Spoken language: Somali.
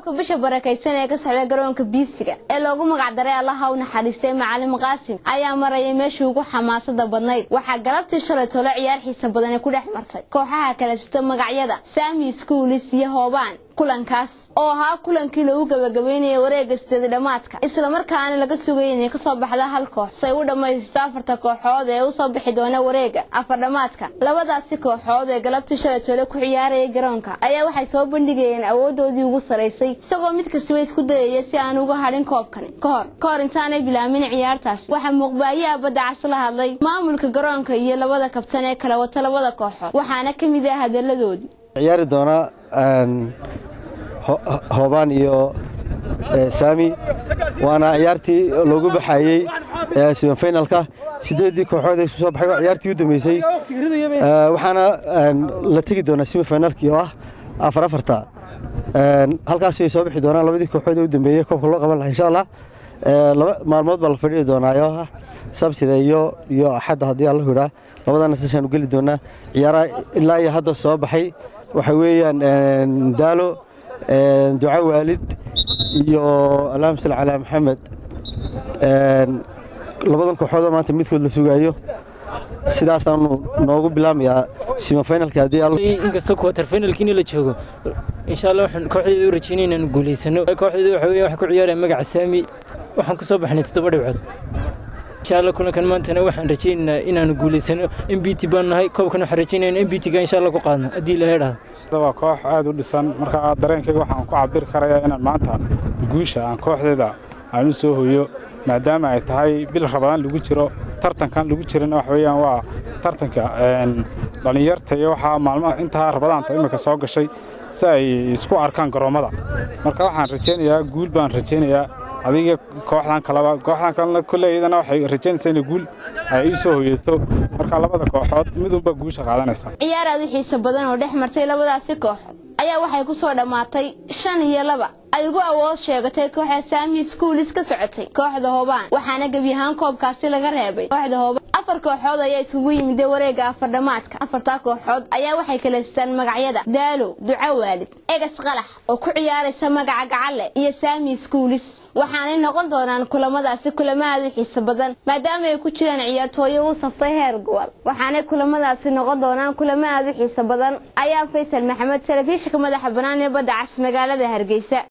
koobka bisha barakaysan ee ka socda garoonka biibsiga ee loogu magacdaray allaha u naxariistay macalin qaasim ayaa marayay meeshii ugu xamaasada badnayd waxaa galabtii shalay tolo ciyaar xiisa badani ku dhex martay kooxaha kala sita magacyada saami schoolis iyo hoobaan kulankaas oo ahaa kulankii lagu gabagabeynayay wareega sideedi dhammaadka islamarkaana laga sugayay inay kasoo baxda hal koox say u dhammaysto afarta kooxood ee usoo bixi doona wareega afar dhammaadka labadaasi kooxood ee galabtii shalay toole ku ciyaarayay garoonka ayaa waxay soo bandhigayeen awoodoodii ugu saraysay isagoo mid kastaba isku dayaya si aan uga hadhin koobkani kahor ka hor intaanay bilaamin ciyaartaas waxaa muuqbaayaha badda cas la hadlay maamulka garoonka iyo labada kabtan ee kala wata labada kooxood waxaana ka mid ah hadaladoodii ciyaari doona hoobaan iyo saami waana ciyaartii loogu baxayey semifinalka sideedii kooxood ay soo baxay waa ciyaartii u dambeysay waxaana la tegi doonaa semifinalkii oo ah afar afarta halkaas ay soo bixi doonaan labadii kooxood ee u dambeeyey koobka loo qaban lahaa insha allah laba maalmood baa la fadhihi doonaa oo ah sabtida iyo iyo axadda haddii alla hidhaa labadana sasaan u geli doonaa ciyaaraha ilaa iyo hadda soo baxay waxa weeyaan daalo duca waalid iyo allahuma salli calaa maxamed labadan kooxoodoo maanta midkood la sugaayo sidaasaanu noogu bilaamayaa simifinalka haddii inkastoo quarter finalkiina la joogo insha allah waxaan kooxdeeda u rajeynay inaanu guulaysano kooxdeeda waxa weeye waxaan ku ciyaaraya magaca saami waxaan ku soo baxnay toddoba dhibcood insha allah kulankan maantana waxaan rajaynaynaa inaanu guulaysano m b t baan nahay koobkan waxaan rajaynayna m b t ga insha allah ku qaadno haddii la heedhaado waa koox aad u dhisan marka dareenkayga waxaan ku cabiri karayaa inaan maanta guusha aan kooxdeeda aan u soo hoyo maadaama ay tahay bil rabadaan lagu jiro tartankan lagu jirana wax weeyaan waa tartanka dhallinyarta iyo waxaa maalmaha intaa rabadaanta imika soo gashay si ay isku arkaan garoommada marka waxaan rajaynayaa guul baan rajaynayaa adiga kooxdan kaleba kooxdan kalena kolley iyadana waxay rajaynaysaa inay guul ay ii soo hoyato marka labada kooxood midunba guusha qaadanaysa ciyaar aad u xiiso badan oo dhex martay labadaasi kooxood ayaa waxay ku soo dhammaatay shan iyo laba ay ugu awood sheegatay kooxda saami schoolis ka socotay kooxda hoobaan waxaana gebi ahaan koobkaasi laga reebay kooxda hoobaan afar kooxood ayaa isugu yimid wareega afar dhammaadka afartaa kooxood ayaa waxay kala sitaan magacyada daalo duca waalid egas qalax oo ku ciyaaraysa magaca gacalle iyo saami schoolis waxaanay noqon doonaan kulamadaasi kulamo aad u xiiso badan maadaama ay ku jiraan ciyaartooyo u saftay heer gobol waxaanay kulamadaasi noqon doonaan kulamo aad u xiiso badan ayaa faysal maxamed telefishinka madaxa bannaan ee badda cas magaalada hargeysa